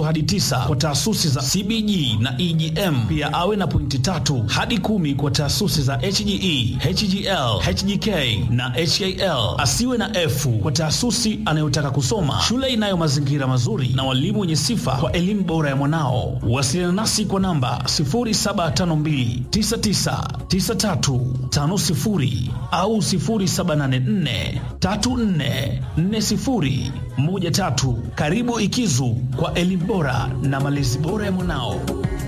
hadi tisa kwa taasisi za CBG na EGM. Pia awe na pointi tatu hadi kumi kwa taasisi za HGE, HGL, HGK na HAL. Asiwe na F kwa taasisi anayotaka kusoma shule inayo mazingira mazuri na walimu wenye sifa kwa elimu bora ya mwanao. Wasiliana nasi kwa namba 0752999350 au 0784344013. Karibu Ikizu kwa elimu bora na malezi bora ya mwanao.